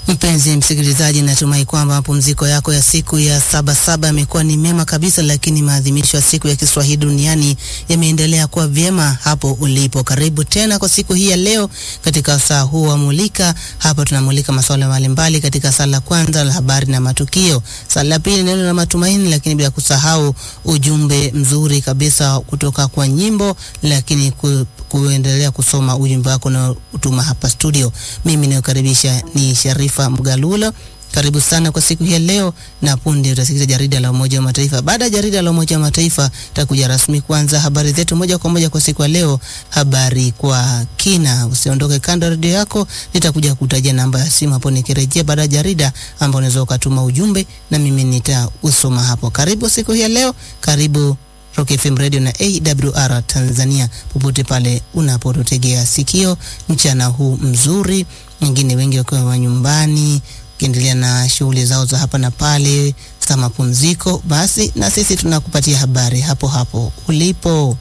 Mpenzi msikilizaji, natumai kwamba mapumziko yako ya siku ya saba saba yamekuwa ni mema kabisa, lakini maadhimisho ya siku ya Kiswahili duniani yameendelea kuwa vyema hapo ulipo. Karibu tena kwa siku hii ya leo katika saa huu wa Mulika. Hapa tunamulika masuala mbalimbali katika saa la kwanza la habari na matukio, saa la pili neno la matumaini, lakini bila kusahau ujumbe mzuri kabisa kutoka kwa nyimbo, lakini ku, kuendelea kusoma ujumbe wako na utuma hapa studio. Mimi nayokaribisha ni Sharifa Mgalulo. Karibu sana kwa siku hii ya leo, na punde utasikiza jarida la Umoja wa Mataifa. Baada ya jarida la Umoja wa Mataifa, takuja rasmi kuanza habari zetu moja kwa moja kwa siku ya leo, habari kwa kina. Usiondoke kando ya redio yako, nitakuja kutajia namba ya simu hapo nikirejea baada ya jarida, ambao unaweza ukatuma ujumbe na mimi nitausoma hapo. Karibu siku hii ya leo, karibu Rock FM Radio na AWR Tanzania, popote pale unapotutegea sikio mchana huu mzuri, wengine wengi wakiwa nyumbani ukiendelea na shughuli zao za hapa na pale za mapumziko, basi na sisi tunakupatia habari hapo hapo ulipo.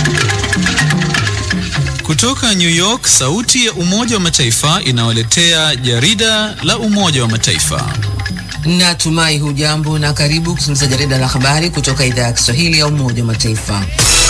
Kutoka New York, sauti ya Umoja wa Mataifa inawaletea jarida la Umoja wa Mataifa. Natumai hujambo na karibu kusikiliza jarida la habari kutoka idhaa ya Kiswahili ya Umoja wa Mataifa.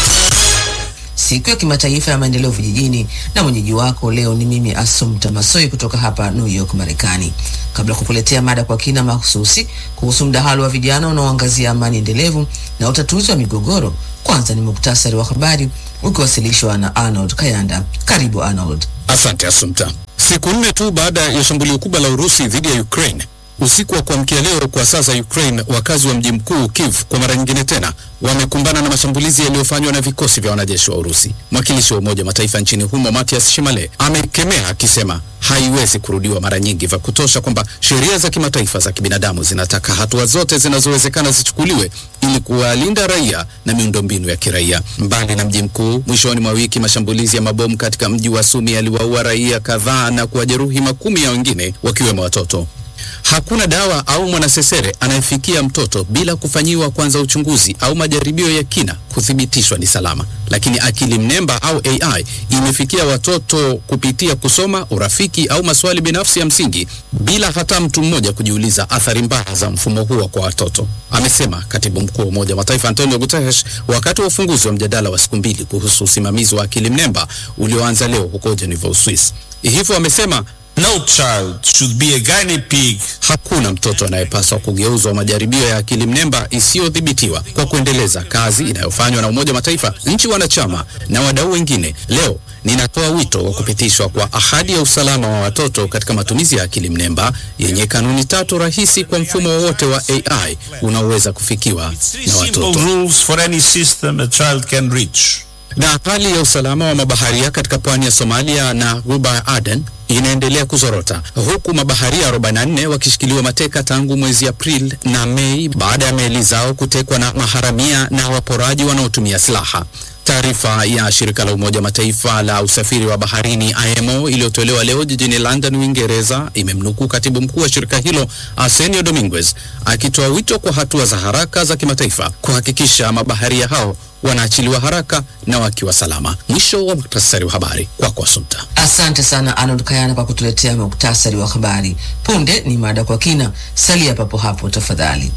Siku ya kimataifa ya maendeleo vijijini, na mwenyeji wako leo ni mimi Asumta Masoi kutoka hapa New York, Marekani. Kabla kukuletea mada kwa kina mahususi kuhusu mdahalo wa vijana unaoangazia amani endelevu na utatuzi wa migogoro, kwanza ni muktasari wa habari ukiwasilishwa na Arnold Kayanda. Karibu Arnold. Asante Asumta. Siku nne tu baada ya shambulio kubwa la Urusi dhidi ya Ukraine usiku wa kuamkia leo kwa sasa Ukraine, wakazi wa mji mkuu Kiev kwa mara nyingine tena wamekumbana na mashambulizi yaliyofanywa na vikosi vya wanajeshi wa Urusi. Mwakilishi wa Umoja wa Mataifa nchini humo Matias Shimale amekemea akisema haiwezi kurudiwa mara nyingi vya kutosha kwamba sheria za kimataifa za kibinadamu zinataka hatua zote zinazowezekana zichukuliwe ili kuwalinda raia na miundombinu ya kiraia. Mbali na mji mkuu, mwishoni mwa wiki mashambulizi ya mabomu katika mji wa Sumi yaliwaua raia kadhaa na kuwajeruhi makumi ya wengine wakiwemo watoto. Hakuna dawa au mwanasesere anayefikia mtoto bila kufanyiwa kwanza uchunguzi au majaribio ya kina kuthibitishwa ni salama. Lakini akili mnemba au AI imefikia watoto kupitia kusoma, urafiki au maswali binafsi ya msingi bila hata mtu mmoja kujiuliza athari mbaya za mfumo huo kwa watoto, amesema katibu mkuu wa Umoja wa Mataifa Antonio Guterres wakati wa ufunguzi wa mjadala wa siku mbili kuhusu usimamizi wa akili mnemba ulioanza leo huko Geneva, Uswisi. Hivyo amesema No child should be a guinea pig. Hakuna mtoto anayepaswa kugeuzwa majaribio ya akili mnemba isiyodhibitiwa. Kwa kuendeleza kazi inayofanywa na Umoja wa Mataifa, nchi wanachama na wadau wengine, leo ninatoa wito wa kupitishwa kwa ahadi ya usalama wa watoto katika matumizi ya akili mnemba yenye kanuni tatu rahisi kwa mfumo wowote wa AI unaoweza kufikiwa na watoto. Simple rules for any system a child can reach. Na hali ya usalama wa mabaharia katika pwani ya Somalia na ghuba ya Aden inaendelea kuzorota huku mabaharia 44 wakishikiliwa mateka tangu mwezi Aprili na Mei baada ya meli zao kutekwa na maharamia na waporaji wanaotumia silaha. Taarifa ya shirika la Umoja wa Mataifa la usafiri wa baharini IMO iliyotolewa leo jijini London, Uingereza, imemnukuu katibu mkuu wa shirika hilo Arsenio Dominguez akitoa wito kwa hatua za haraka za kimataifa kuhakikisha mabaharia hao wanaachiliwa haraka na wakiwa salama. Mwisho wa muktasari wa habari kwako, Asumta. Asante sana Arnold Kayana kwa kutuletea muktasari wa habari. Punde ni mada kwa kina, salia papo hapo tafadhali.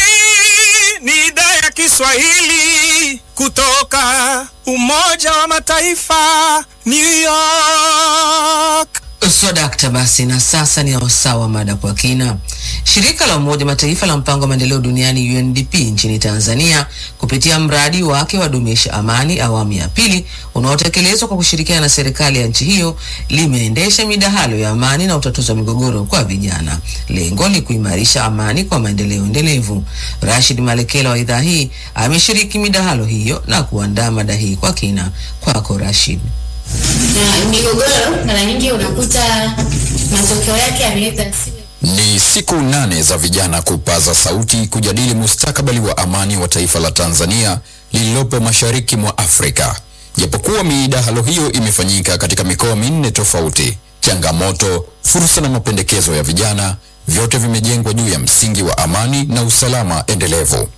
Hii ni idhaa ya Kiswahili kutoka Umoja wa Mataifa, New York. Swadakta basi, na sasa ni wasaa wa mada kwa kina. Shirika la Umoja Mataifa la mpango wa maendeleo duniani UNDP nchini Tanzania kupitia mradi wake wa dumisha amani awamu ya pili unaotekelezwa kwa kushirikiana na serikali ya nchi hiyo limeendesha midahalo ya amani na utatuzi wa migogoro kwa vijana. Lengo ni kuimarisha amani kwa maendeleo endelevu. Rashid Malekela wa idhaa hii ameshiriki midahalo hiyo na kuandaa mada hii kwa kina. Kwako Rashid. na migogoro mara nyingi unakuta matokeo yake yanaweza yasiwe Ni siku nane za vijana kupaza sauti kujadili mustakabali wa amani wa taifa la Tanzania lililopo mashariki mwa Afrika. Japokuwa midahalo hiyo imefanyika katika mikoa minne tofauti, changamoto, fursa na mapendekezo ya vijana vyote vimejengwa juu ya msingi wa amani na usalama endelevu.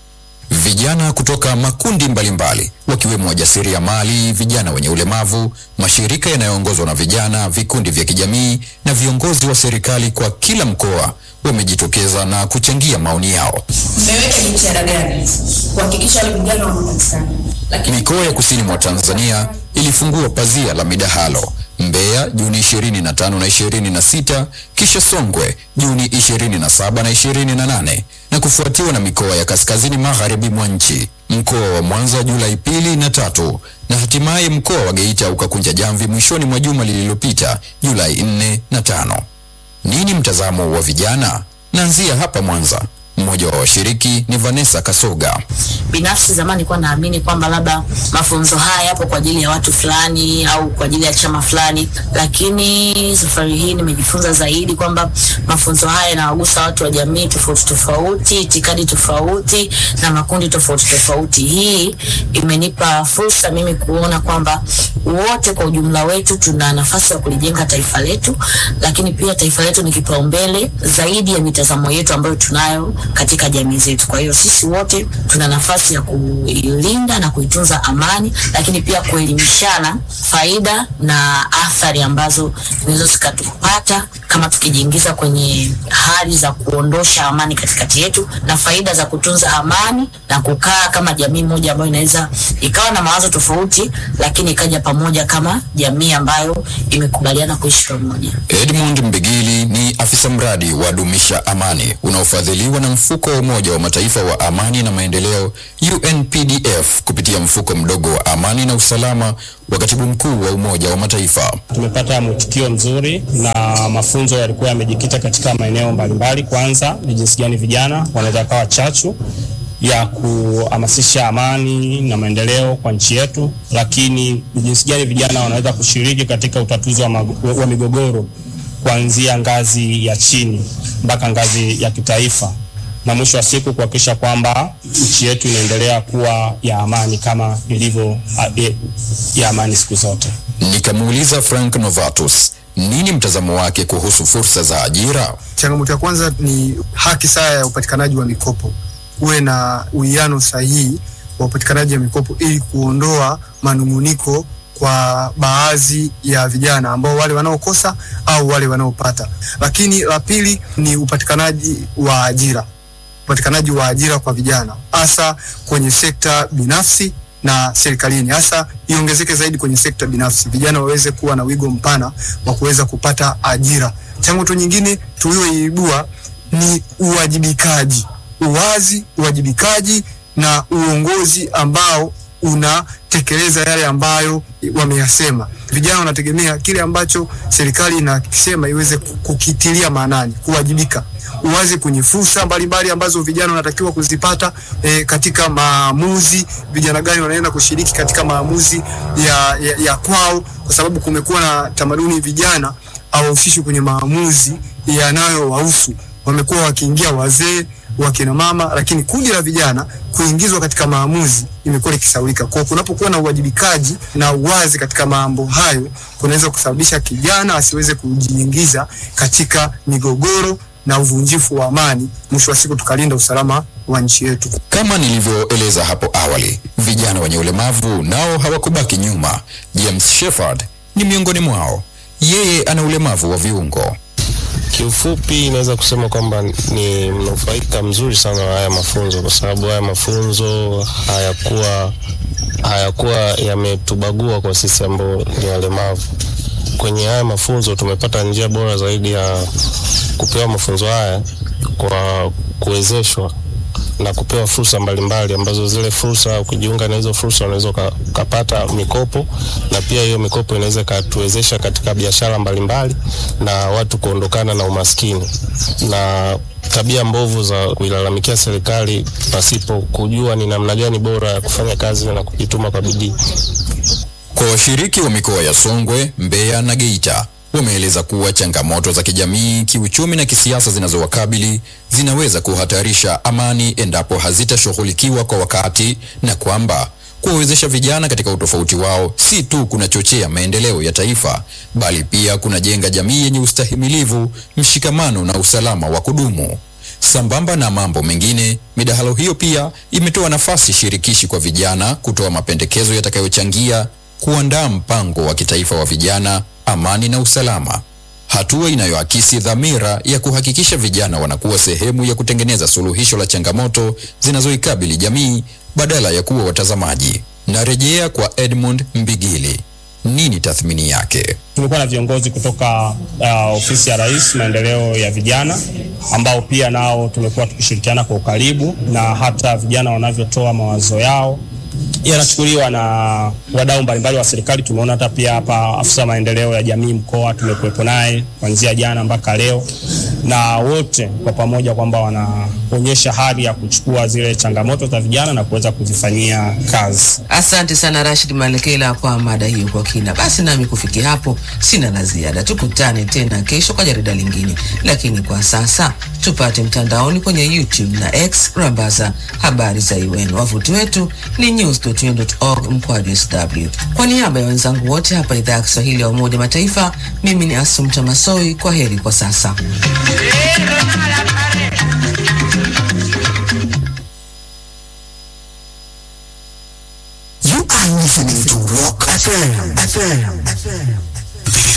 Vijana kutoka makundi mbalimbali wakiwemo wajasiriamali, vijana wenye ulemavu, mashirika yanayoongozwa na vijana, vikundi vya kijamii na viongozi wa serikali kwa kila mkoa wamejitokeza na kuchangia maoni yao. Mmeweka jitihada gani kuhakikisha wale vijana wanapatikana? Lakini Mikoa ya kusini mwa Tanzania ilifungua pazia la midahalo Mbeya Juni 25 na 26, kisha Songwe Juni 27 na 28, na kufuatiwa na mikoa ya kaskazini magharibi mwa nchi, mkoa wa Mwanza Julai pili na tatu, na hatimaye mkoa wa Geita ukakunja jamvi mwishoni mwa juma lililopita Julai 4 na 5. Nini mtazamo wa vijana? Naanzia hapa Mwanza. Mmoja wa washiriki ni Vanessa Kasoga. binafsi zamani nilikuwa naamini kwamba labda mafunzo haya yapo kwa ajili ya watu fulani au kwa ajili ya chama fulani, lakini safari hii nimejifunza zaidi kwamba mafunzo haya yanawagusa watu wa jamii tofauti tofauti, itikadi tofauti na makundi tofauti tofauti. Hii imenipa fursa mimi kuona kwamba wote kwa ujumla wetu tuna nafasi ya kulijenga taifa letu, lakini pia taifa letu ni kipaumbele zaidi ya mitazamo yetu ambayo tunayo katika jamii zetu. Kwa hiyo sisi wote tuna nafasi ya kuilinda na kuitunza amani, lakini pia kuelimishana faida na athari ambazo zinaweza zikatupata kama tukijiingiza kwenye hali za kuondosha amani katikati yetu, na faida za kutunza amani na kukaa kama jamii moja ambayo inaweza ikawa na mawazo tofauti, lakini ikaja pamoja kama jamii ambayo imekubaliana kuishi pamoja. Edmund Mbigili ni afisa mradi wa Dumisha Amani unaofadhiliwa na mfuko wa Umoja wa Mataifa wa amani na maendeleo UNPDF kupitia mfuko mdogo wa amani na usalama wa katibu mkuu wa Umoja wa Mataifa. Tumepata mwitikio mzuri na mafunzo yalikuwa yamejikita katika maeneo mbalimbali. Kwanza ni jinsi gani vijana wanaweza kawa chachu ya kuhamasisha amani na maendeleo kwa nchi yetu, lakini ni jinsi gani vijana wanaweza kushiriki katika utatuzi wa, mag- wa migogoro kuanzia ngazi ya chini mpaka ngazi ya kitaifa, na mwisho wa siku kuhakikisha kwamba nchi yetu inaendelea kuwa ya amani kama ilivyo a- e- ya amani siku zote. Nikamuuliza Frank Novatus nini mtazamo wake kuhusu fursa za ajira. Changamoto ya kwanza ni haki sawa ya upatikanaji wa mikopo, kuwe na uwiano sahihi wa upatikanaji wa mikopo ili kuondoa manunguniko kwa baadhi ya vijana ambao wale wanaokosa au wale wanaopata. Lakini la pili ni upatikanaji wa ajira, upatikanaji wa ajira kwa vijana hasa kwenye sekta binafsi na serikalini, hasa iongezeke zaidi kwenye sekta binafsi, vijana waweze kuwa na wigo mpana wa kuweza kupata ajira. Changamoto nyingine tulioibua ni uwajibikaji, uwazi, uwajibikaji na uongozi ambao unatekeleza yale ambayo wameyasema. Vijana wanategemea kile ambacho serikali inasema iweze kukitilia maanani, kuwajibika, uwazi kwenye fursa mbalimbali ambazo vijana wanatakiwa kuzipata e, katika maamuzi. Vijana gani wanaenda kushiriki katika maamuzi ya, ya, ya kwao, kwa sababu kumekuwa na tamaduni vijana hawahusishwi kwenye maamuzi yanayowahusu. Wamekuwa wakiingia wazee wakina mama, lakini kundi la vijana kuingizwa katika maamuzi imekuwa likisaulika. Kwa kunapokuwa na uwajibikaji na uwazi katika mambo hayo, kunaweza kusababisha kijana asiweze kujiingiza katika migogoro na uvunjifu wa amani, mwisho wa siku tukalinda usalama wa nchi yetu. Kama nilivyoeleza hapo awali, vijana wenye ulemavu nao hawakubaki nyuma. James Shepard ni miongoni mwao. Yeye ana ulemavu wa viungo. Kiufupi, inaweza kusema kwamba ni mnufaika mzuri sana wa haya mafunzo, kwa sababu haya mafunzo hayakuwa hayakuwa yametubagua kwa sisi ambao ni walemavu. Kwenye haya mafunzo tumepata njia bora zaidi ya kupewa mafunzo haya kwa kuwezeshwa na kupewa fursa mbalimbali ambazo zile fursa ukijiunga na hizo fursa unaweza uka- ukapata mikopo na pia hiyo mikopo inaweza ikatuwezesha katika biashara mbalimbali na watu kuondokana na umaskini na tabia mbovu za kuilalamikia serikali pasipo kujua ni namna gani bora ya kufanya kazi na kujituma kwa bidii. Kwa washiriki wa mikoa ya Songwe, Mbeya na Geita wameeleza kuwa changamoto za kijamii, kiuchumi na kisiasa zinazowakabili zinaweza kuhatarisha amani endapo hazitashughulikiwa kwa wakati na kwamba kuwawezesha vijana katika utofauti wao si tu kunachochea maendeleo ya taifa bali pia kunajenga jamii yenye ustahimilivu, mshikamano na usalama wa kudumu. Sambamba na mambo mengine, midahalo hiyo pia imetoa nafasi shirikishi kwa vijana kutoa mapendekezo yatakayochangia kuandaa mpango wa kitaifa wa vijana, amani na usalama, hatua inayoakisi dhamira ya kuhakikisha vijana wanakuwa sehemu ya kutengeneza suluhisho la changamoto zinazoikabili jamii badala ya kuwa watazamaji. Narejea kwa Edmund Mbigili. Nini tathmini yake? Tumekuwa na viongozi kutoka uh, ofisi ya Rais maendeleo ya vijana ambao pia nao tumekuwa tukishirikiana kwa ukaribu, na hata vijana wanavyotoa mawazo yao yanachukuliwa na wadau mbalimbali wa serikali. Tumeona hata pia hapa afisa maendeleo ya jamii mkoa tumekuwepo naye kuanzia jana mpaka leo, na wote kwa pamoja kwamba wanaonyesha hali ya kuchukua zile changamoto za vijana na kuweza kuzifanyia kazi. Asante sana Rashid Malekela kwa mada hiyo kwa kina. Basi nami kufikia hapo sina la ziada, tukutane tena kesho kwa jarida lingine, lakini kwa sasa tupate mtandaoni kwenye YouTube na X rambaza habari za UN. Wavuti wetu ni news.un.org mkwaju sw. Kwa niaba ya wenzangu wote hapa idhaa ya Kiswahili ya Umoja Mataifa, mimi ni Asumta Masoi. Kwa heri kwa sasa. You are listening to Rock FM. FM. FM.